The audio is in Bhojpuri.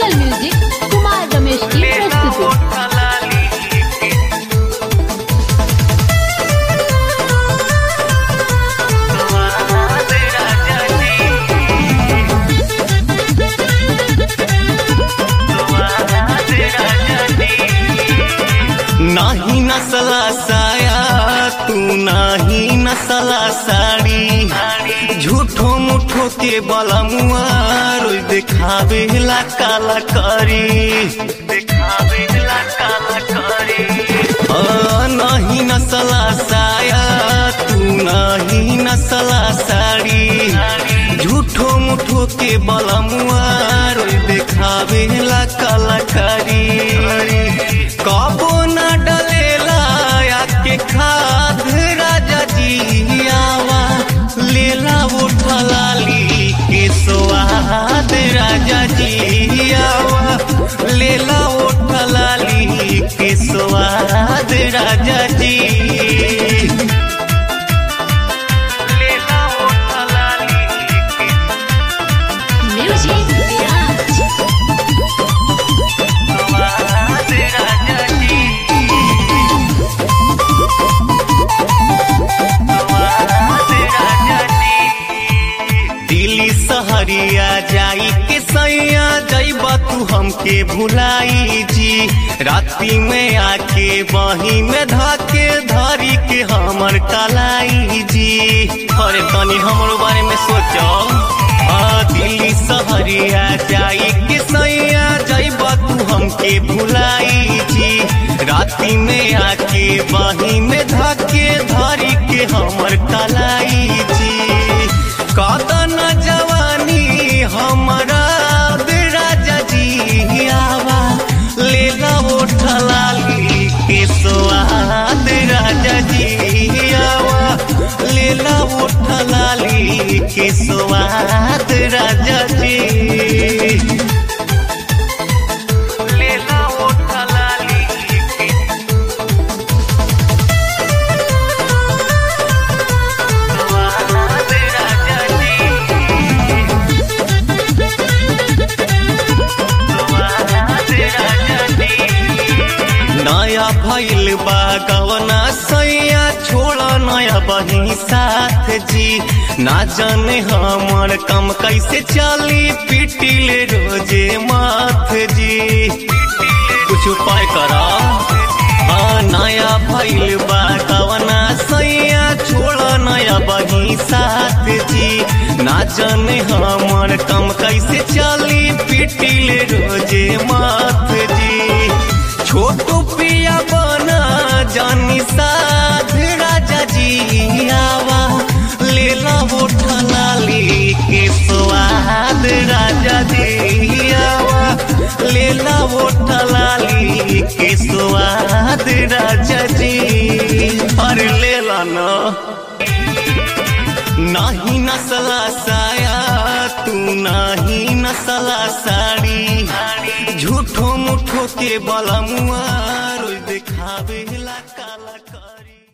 एंगल म्यूजिक कुमार रमेश की प्रस्तुति नाही नसला साया तू नाही नसला साड़ी झूठो मुठो के बलमुआ रोज देखावे ला काला करी देखावे ला काला करी आ, नहीं नसला साया तू नहीं नसला साड़ी झूठो मुठो के बलमुआ रोज देखावे ला काला करी कबो न डलेला के खाद राजा जी आवा लेला उठलाली के स्वाद राजा जी आवा लेला उठलाली के स्वाद राजा जी लेला उठलाली के म्यूजिक विराज स्वाद राजा जी दिल्ली सहरिया जाई के सैया जैबा तू हमके भुलाई जी राती में आके बही में धके धरी के हमर कलाई जी अरे तनी हमरो बारे में सोचो आ दिल्ली सहरिया जाई के सैया जैबा तू हमके भुलाई जी राती में आके बही में धके धरी के हमर कलाई जी कदन जवानी हमारा राजा जी आवा लेला उठलाली के स्वाद राजा जी आवा लेला उठलाली के स्वाद राजा जी लेला उठलाली के स्वाद राजा जी नया भइल बा गवना सैया छोड़ नया बही साथ जी ना जाने हमर कम कैसे चली पिटिले रोजे माथ जी कुछ उपाय करा आ नया भइल बा गवना सैया छोड़ नया बही साथ जी ना जाने हमर कम कैसे चली पिटिले रोजे माथ जी छोटू पिया बना जानी साध राजा जी आवा लेला उठलाली के स्वाद राजा जी आवा लेला उठलाली के स्वाद राजा जी अरे लेला ना नाही नसला साया तू नाही नसला साड़ी झूठो मुठो के बलमुआ रोज देखावे